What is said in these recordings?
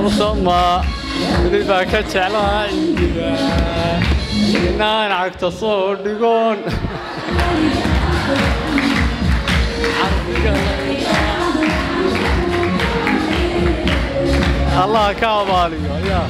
mursama weliba ka jeclaha indiga inaan cagta soo dhigoon allah ka abaaliyo ayaa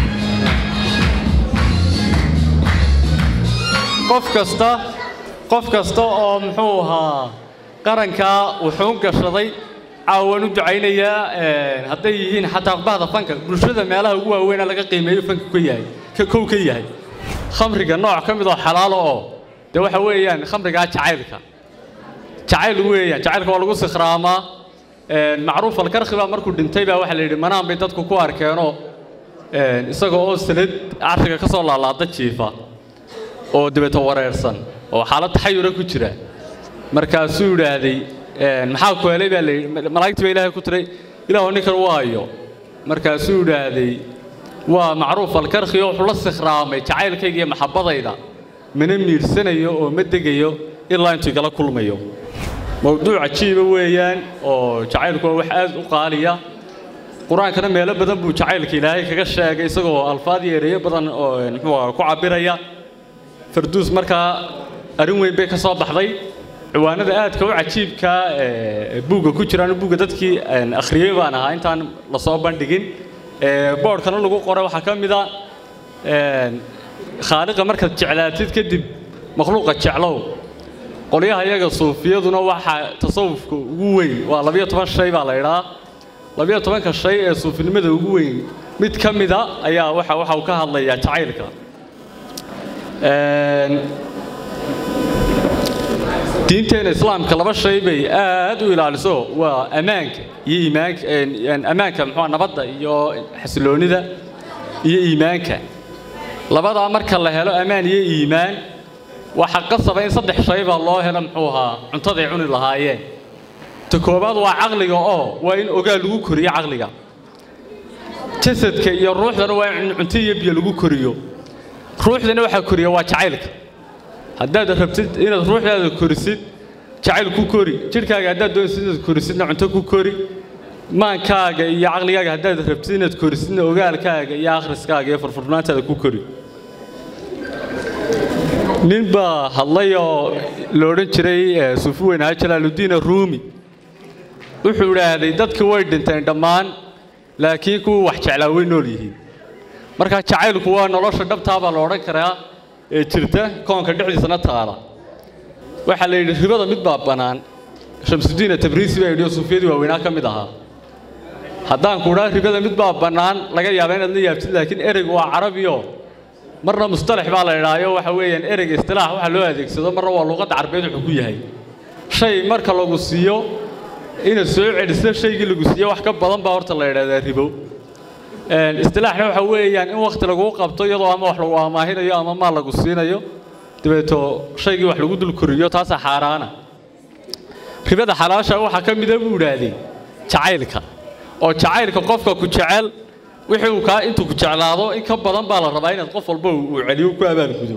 qof kasta qof kasta oo muxuu ahaa qarankaa wuxuu gashaday caawan u ducaynayaa hadday yihiin xataa bahda fanka bulshada meelaha ugu waaweynaa laga qiimeeyo fanka ka yahay ka kow ka yahay khamriga nooc ka mid oo xalaalo oo dee waxa weeyaan khamrigaa jacaylka jacayl weeyaan jacaylka waa lagu sikhraamaa macruuf alkarkhi baa markuu dhintay baa waxaa la yidhi manaan bay dadku ku arkeenoo isagoo oo sanad carshiga ka soo laalaada jiifa oo dabeeto wareersan oo xaalad taxayura ku jira markaasuu yidhaahday maxaa ku helay baa layidhi malaa'igtii baa ilaahay ku tiray ilaahu ninkan waayo markaasuu yidhaahday waa macruuf alkarkhi oo wuxuu la sikhraamay jacaylkayga iyo maxabbadayda mana miirsanayo oo ma degayo ilaa intuu igala kulmayo mowduuc cajiiba weeyaan oo jacaylku waa wax aad u qaaliya qur-aankana meelo badan buu jacaylka ilaahay kaga sheegay isagoo alfaad iyo ereyo badan oo muxuu ku cabiraya farduus markaa arrin weyn bay ka soo baxday ciwaanada aadka u cajiibka buugga ku jiraan buugga dadkii akhriyey baan ahaa intaan lasoo bandhigin boodhkana lagu qoray waxaa ka mid a khaaliqa markaad jeclaatid kadib makhluuqa jeclow qolyaha iyaga suufiyaduna waxaa tasawufka ugu weyn waa labiyo toban shay baa la idhaa labiyo tobanka shay ee suufinimada ugu weyn mid ka mida ayaa waxa waxa uu ka hadlayaa jacaylka diinteena islaamka laba shay bay aad u ilaaliso waa ammaanka iyo iimaanka ammaanka muxuu nabadda iyo xasiloonida iyo iimaanka labadaa marka la helo ammaan iyo iimaan waxaa qasaba in saddex shay baa loo helo muxuu ahaa cuntaday cuni lahaayeen ta koowaad waa caqliga oo waa in ogaa lagu koriyo caqliga jasadka iyo ruuxdana waa in cunto iyo biyo lagu koriyo ruuxdana waxaa koriya waa jacaylka haddaad rabtid inaad ruuxdaada korisid jacayl ku kori jidhkaaga haddaad doonaysid inaad korisidna cunto ku kori maankaaga iyo caqligaaga haddaad rabtid inaad korisidna ogaalkaaga iyo akhriskaaga iyo furfurnaantaada ku kori nin baa hadlay oo la odhan jiray suufi weyn ahaa jalaaludiin ruumi wuxuu idhaahday dadkii way dhinteen dhammaan laakiin kuwii wax jeclaa way nool yihiin markaa jacaylku waa nolosha dhabtaa baa la odhan karaa ee jirta koonka dhexdiisana taala waxaa la yidhi ribada mid baa bannaan shamsudiin tabriisi baa yidhi oo suufiyadii waaweynaa ka mid ahaa haddaan ku idhaa ribada mid baa bannaan laga yaaba inaad la yaabtid laakiin ereygu waa carabiyo marna mustalax baa la idhaayo waxa weeyaan ereyga istilaax waxa loo adeegsado marna waa luuqadda carbeed wuxuu ku yahay shay marka lagu siiyo inaad soo celiso shaygii lagu siiyo wax ka badan baa horta la idhahdaa ribo istilaaxna waxa weeyaan in wakhti laguu qabto iyadoo ama wax lagu amaahinayo ama maal lagu siinayo dabeeto shaygii wax lagu dul koriyo taasaa xaaraana ribada xalaasha waxaa ka mida buu idhaahdeen jacaylka oo jacaylka qofka ku jecel wixii uu kaa intuu ku jeclaado in ka badan baa la rabaa inaad qof walba uu celiyo ku abaalgudo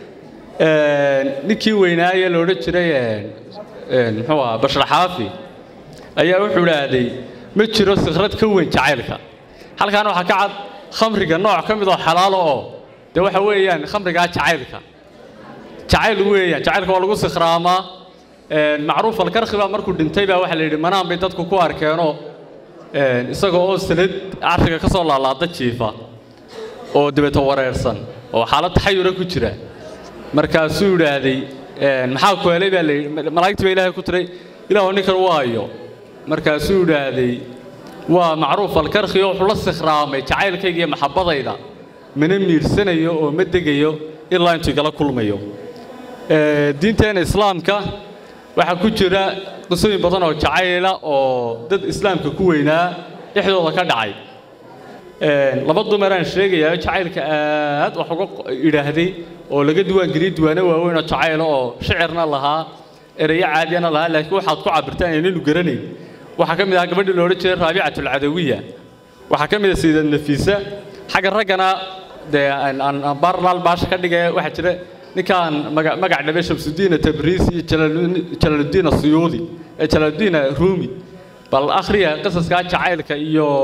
ninkii weynaaye la odhan jiray muxuu ahaa bashar xaafi ayaa wuxuu idhaahday ma jiro sikrad ka weyn jacaylka halkan waxaa ka cad khamriga nooc ka mid oo xalaalo oo dee waxa weeyaan khamrigaa jacaylka jacayl weeyaan jacaylka waa lagu sikhraamaa macruuf alkarkhi baa markuu dhintay baa waxaa la yidhi manaan bay dadku ku arkeenoo isagoo oo sanad carshiga ka soo laalaada jiifa oo dabeeto wareersan oo xaalad taxayura ku jira markaasuu yidhaahday maxaa ku helay baa layidhi malaa'igtii baa ilaahay ku tiray ilaahu ninkan waayo markaasuu yidhaahday waa macruuf alkarkhi oo wuxuu la sikhraamay jacaylkayga iyo maxabbadayda mana miirsanayo oo ma degayo ilaa intuu igala kulmayo diinteena islaamka waxaa ku jira qisooyin badan oo jacayla oo dad islaamka ku weynaa dhexdooda ka dhacay laba dumaraan sheegayaa jacaylka aad wax uga idhaahday oo laga diiwaangeliyey diiwaano waaweyn oo jacayla oo shicirna lahaa ereyo caadiyana lahaa laakiin waxaad ku cabirtaan aynaynu garanayn waxaa ka mid ahaa gabadhii la odhan jiray raabicatulcadawiya waxaa ka mid ah sayidad nafiisa xagga raggana dee aan baarlaal baasha ka dhigaya waxaa jira ninkaan magac dhabe shamsudiina tabriisi iyo jalaaludiina suyuudi ee jalaaludiina ruumi bal akhriya qisaskaa jacaylka iyo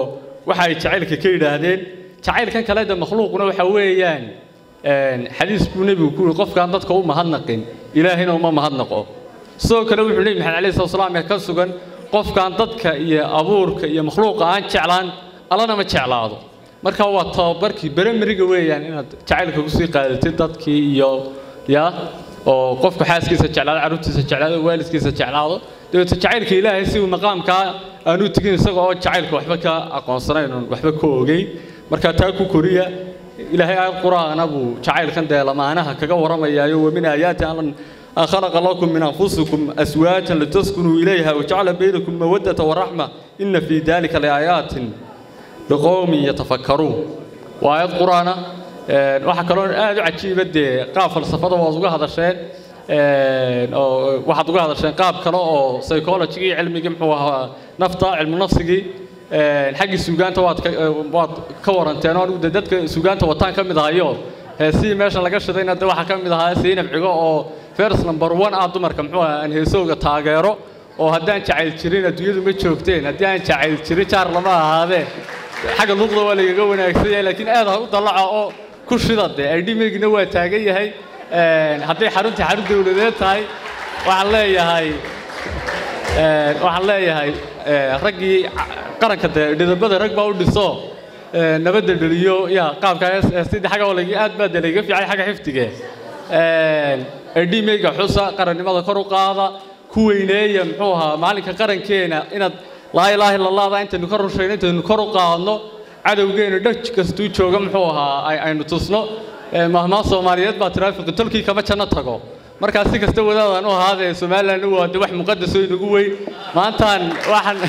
waxa ay jacaylka ka yidhaahdeen jacaylkan kale de makhluuquna waxa weeyaan xadiis buu nebigu ku yidhi qofkaan dadka u mahadnaqin ilaahayna uma mahadnaqo sidoo kale wuxuu nebi maxamed alayhi salatu wasalaam ee ka sugan qofkaan dadka iyo abuurka iyo makhluuqa aan jeclaan allana ma jeclaado marka waa tababarkii beremeriga weeyaan inaad jacaylka kusii qaadatid dadkii iyo ya oo qofku xaaskiisa jeclaado carruurtiisa jeclaado waalidkiisa jeclaado dabeeto jacaylka ilaahay si uu maqaamkaa aanu tegin isaga oo jacaylka waxba ka aqoonsanayn oon waxba ka ogeyn marka taa ku koriya ilaahay aayad qur-aana buu jacaylkan dee lamaanaha kaga warramayaayo wa min aayaati an khalaqa lakum min anfusikum aswaajan litaskunuu ilayha wajacala baynakum mawaddata waraxma ina fii dalika liaayaatin liqowmin yatafakkaruun waa aayad qur-aana waxaa kaloo aad u cajiiba dee qaab falsafada waad uga hadasheen oo waxaad uga hadasheen qaab kale oo psychology iyo cilmigii muxuu ahaa nafta cilmu nafsigii xaggii suugaanta waad ka waad ka waranteen oo anigu de dadka suugaanta wataan ka mid ahayo heesihii meesha laga shidayna de waxaa ka mid ahaa seynab cigo oo first number one ah dumarka muxuu ahaa aan heesooga taageero oo haddaan jacayl jirin adduunyadu ma joogteen haddii aan jacayl jirin jaar lama ahaadee xagga luqda waa lagaga wanaagsan yahay laakiin aad ha u dallaca oo ku shida dee aydhimigna waa taagan yahay hadday xaruntii xarun dawladeed tahay waxaan leeyahay waxaan leeyahay raggii qaranka dee dhidabada rag baa u dhiso nabadda dheliyo ya qaabka sidii xagga lag aad baa dee lagaga fiicay xagga xifdige aydhimeyga xusa qarannimada kor u qaada ku weyneeya muxuu ahaa maalinka qarankeena inaad laa ilaaha illa allahda intaynu ka rushayno intaynu kor u qaadno cadowgeena dhaj kastuu jooga muxuu ahaa aynu tusno mahmaa soomaaliyeed baa tiraafiqi tolkii kama janno tago markaa si kasta wadaadaan u ahaadee somalilan waa de wax muqadasoo inagu weyn maantaan waxaan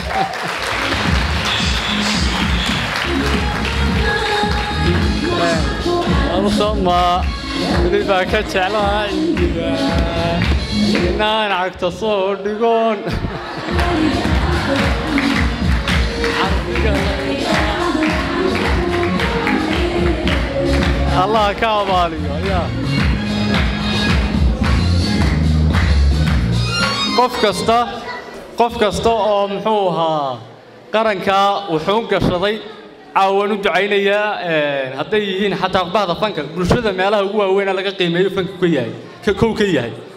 alsama weli baa ka jeclaha ciidiga inaan cagta soo dhigoon allah ka abaaliyo ya qof kasta qof kasta oo muxuu ahaa qarankaa wuxuu gashaday caawan u ducaynayaa hadday yihiin xataa bahda fanka bulshada meelaha ugu waaweynaa laga qiimeeyo fanka ka yahay ka kow ka yahay